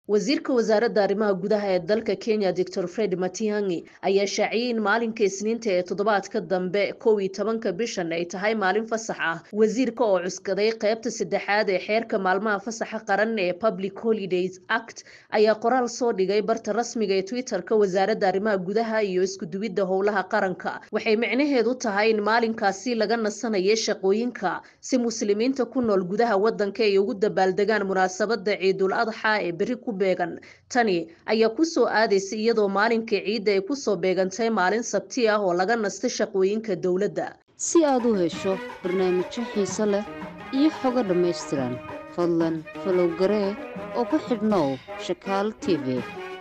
wasiirka wasaaradda arrimaha gudaha ee dalka kenya doctor fred matiangi ayaa shaaciyey in maalinka isniinta ee toddobaadka dambe kow iyo tobanka bishan ay tahay maalin fasax ah wasiirka oo cuskaday qeybta saddexaad ee xeerka maalmaha fasaxa qaran ee public holidays act ayaa qoraal soo dhigay barta rasmiga ee twitter-ka wasaaradda arrimaha gudaha iyo iskuduwidda howlaha qaranka waxay micnaheedu tahay in maalinkaasi laga nasanayo shaqooyinka si muslimiinta ku nool gudaha wadanka ay ugu dabaaldegaan munaasabada ciidul adxa ee beri ku beegan tani ayaa kusoo aadaysa iyadoo maalinka ciidda ay kusoo beegantay maalin sabti ah oo laga nastay shaqooyinka dowladda si aad u hesho barnaamijyo xiiso leh iyo xogo dhammaystiran fadlan falow garee oo ku xidhnow shakaal t v